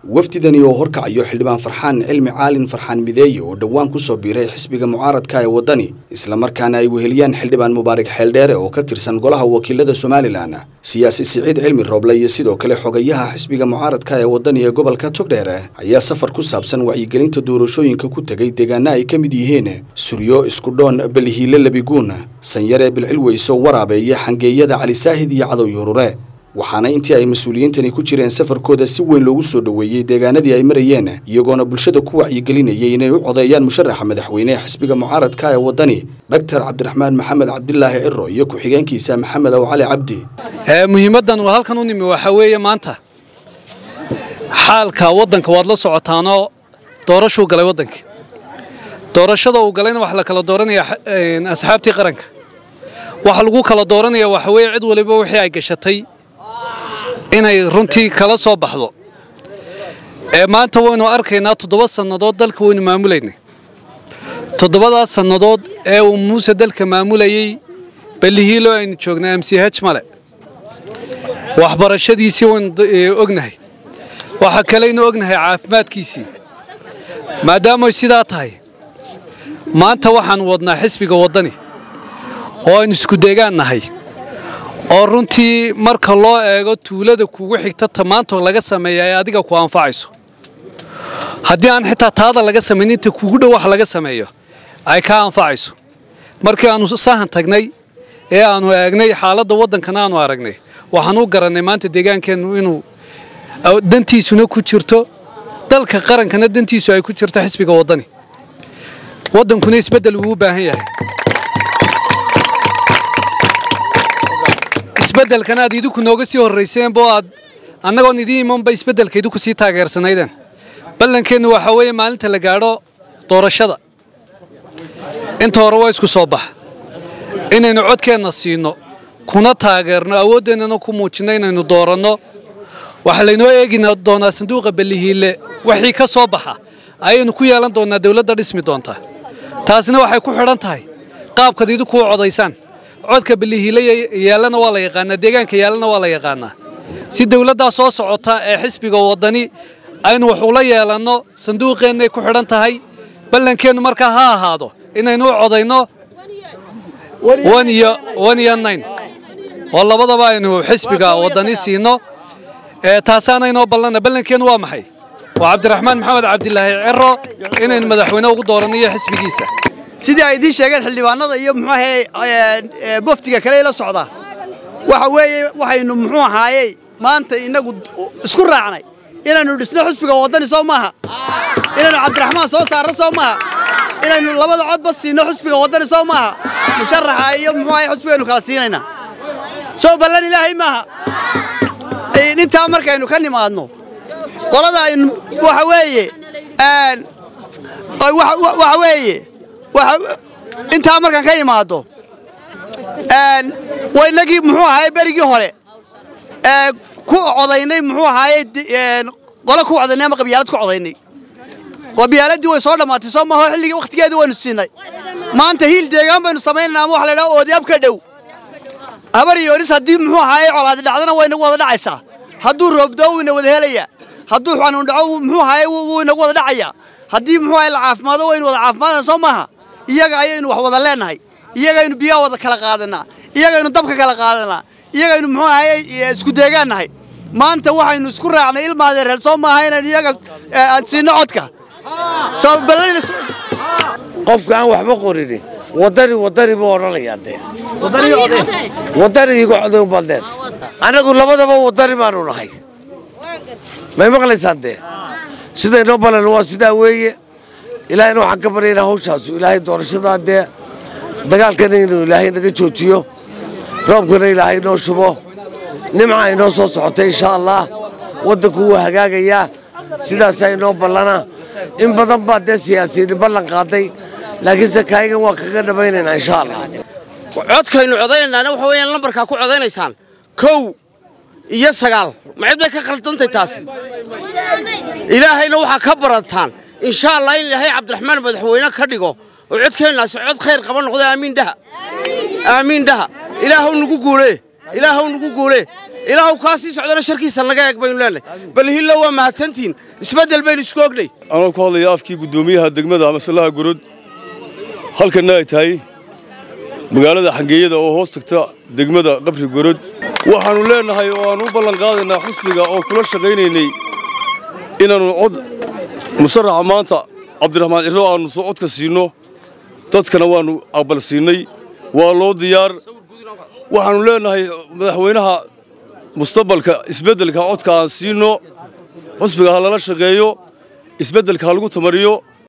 wafdidani oo horkacayo xildhibaan farxaan cilmi caalin farxaan mideeye oo dhowaan ku soo biiray xisbiga mucaaradka ee waddani islamarkaana ay weheliyaan xildhibaan mubaarak xeeldheere oo ka tirsan golaha wakiilada somalilan siyaasi siciid cilmi rooble iyo sidoo kale xogayaha xisbiga mucaaradka ee waddani ee gobolka togdheere ayaa safar ku saabsan wacyigelinta doorashooyinka ku tegay deegaana ay ka mid yihiin suryo iskudhoon belihiile labiguun sanyare bilcilweyso waraabe iyo xangeeyada cali saahid iyo cadow yuurure waxaana intii ay mas-uuliyiintani ku jireen safarkooda si weyn loogu soo dhoweeyey deegaanadii ay marayeen iyagoona bulshada ku wacyigelinayay inay u codeeyaan musharaxa madaxweyne xisbiga mucaaradka ee waddani dhaktar cabdiraxmaan maxamed cabdilaahi ciro iyo ku-xigeenkiisa maxamed ow cali cabdi muhiimaddan uu halkan u nimi waxaa weeye maanta xaalka waddanka waad la socotaanoo doorashuu galay waddankii doorashada uu galayna waxaa la kala dooranaya asxaabtii qaranka waxa lagu kala dooranaya waxa weeye cid waliba wixii ay gashatay inay runtii kala soo baxdo ee maanta waynu arkaynaa toddoba sannadood dalka waynu maamulaynay toddobadaas sannadood ee uu muuse dalka maamulayey ballihiilo aynu joognay m c h male waxbarashadiisii waynu ognahay waxa kaleynu ognahay caafimaadkiisii maadaamay sidaa tahay maanta waxaanu wadnaa xisbiga waddani oo aynu isku deegaan nahay oo runtii marka loo eego tuulada kugu xigta tamaanto laga sameeya ay adiga ku anfacayso haddii aan xitaa taada laga samaynin inta kugu dhow wax laga sameeyo ay kaa anfacayso markii aanu sahan tagnay ee aanu eegnay xaaladda waddankana aanu aragnay waxaan u garannay maanta deegaankeennu inuu dantiisuna ku jirto dalka qarankana dantiisu ay ku jirto xisbiga waddani waddankuna isbeddel uu u baahan yahay isbeddelkan aad idinku nooga sii horrayseen boo aad annagoon idiin imanba isbeddelka idinku sii taageersanaydeen ballankeennu waxaa weeye maalinta la gaadho doorashada inta hore waa isku soo bax inaynu codkeenna siinno kuna taageerno awooddeennana ku muujinno inaynu dooranno waxaa laynoo eegi doonaa sanduuqa ballihiille wixii ka soo baxa ayaynu ku yeelan doonnaa dawladda dhismi doontaa taasina waxay ku xidhan tahay qaabkaad idinku u codaysaan codka ballihiile yaallana waa la yaqaanaa deegaanka yaallana waa la yaqaanaa si dawladdaa soo socota ee xisbiga waddani aynu wax ula yeelanno sanduuqeennay ku xidhan tahay ballankeennu markaa ha ahaado inaynu u codayno iyo nine oo labadaba aynu xisbiga waddani siinno taasaana inoo ballana ballankeennu waa maxay waa cabdiraxmaan maxamed cabdilaahi ciro inaynu madaxweyne ugu dooranno iyo xisbigiisa sidii ay idiin sheegeen xildhibaanada iyo muxuu ahaye boftiga kale la socda waxa weeye waxaynu muxuu ahaayey maanta innagu isku raacnay inaynu dhisno xusbiga waddani soo maaha inaynu cabdiraxmaan soo saarno soo maaha inaynu labada codba siinno xusbiga waddani soo maaha musharaxa iyo muxuu ahaye xusbigaynu kala siinaynaa soo ballan ilaahay maaha intaa markaynu ka nimaadno qolada aynu waxa weeye waxa weeye intaa markaan ka imaado waynagii muxuu ahaye berigii hore ku codaynay muxuu ahaye qole ku codaynay ama qabyaalad ku codaynay qabyaaladii way soo dhammaatay soo maaho xilligii wakhtigeedii waynu siinay maanta hiil deegaan baynu samaynayna ama waxa la idhaha oodiyaab ka dhow habar iyo oris haddii muxuu ahaye colaadi dhacdana way inagu wada dhacaysaa hadduu roobdoo wuu ina wada helayaa hadduu xanuun dhaco muxuu ahaye wuu inagu wada dhacayaa haddii muxuu ahaye la caafimaado waynu wada caafimaadana soo maaha iyaga ayaynu wax wada leenahay iyagaynu biyaha wada kala qaadanaa iyagaynu dabka kala qaadanaa iyagaynu muxuu ahaye isku deegaan nahay maanta waxaynu isku raacnay ilmaadee reer soo maaha inaynu iyaga aan siinno codka qofka aan waxba qorini waddani waddani buu odhanayaa dee waddani igu coday ubaad leed annagu labadaba waddani baanu nahay may maqlaysaan dee sidaynoo balan waa sidaa weeye ilaahayna waxaan ka baryaynaa hawshaasu ilaahay doorashadaa dee dagaalkana inuu ilaahay naga joojiyo roobkana ilaahay noo shubo nimca inoo soo socota insha allah waddanku wuu hagaagayaa sidaasaa inoo ballana in badan baa dee siyaasiyiin ballan qaaday laakiinse kaayagan waa kaga dhamaynaynaa insha allah codkaynu codaynaana waxa weeyaan lambarkaa ku codaynaysaan kow iyo sagaal ma cid bay ka khaldantay taasi ilaahayna waxaa ka barantaan insha allah in ilaahay cabdiraxmaan madaxweyne ka dhigo oo codkeennaasi cod khayr qaba noqda aamiin dhaha aamiin dhaha ilaahow nagu guulee ilaahow nagu guulee ilaahu kaa sii socdana sharkiisa naga eeg baynu leenahay bal hillo waa mahadsantihiin isbeddel baynu isku ognay anoo ku hadlaya afkii guddoomiyaha degmada masalaha gorod halkanna ay tahay magaalada xangeeyada oo hoos tagta degmada qabri gorod waxaannu leennahay oo aannu u ballan qaadaynaa xusbiga oo kula shaqaynaynay inaannu cod musaraxa maanta cabdiraxmaan cirro aannu soo codka siinno dadkana waannu aqbal siinay waa loo diyaar waxaannu leennahay madaxweynaha mustaqbalka isbeddelka codka aan siinno xusbiga ha lala shaqeeyo isbeddelka ha lagu tamariyo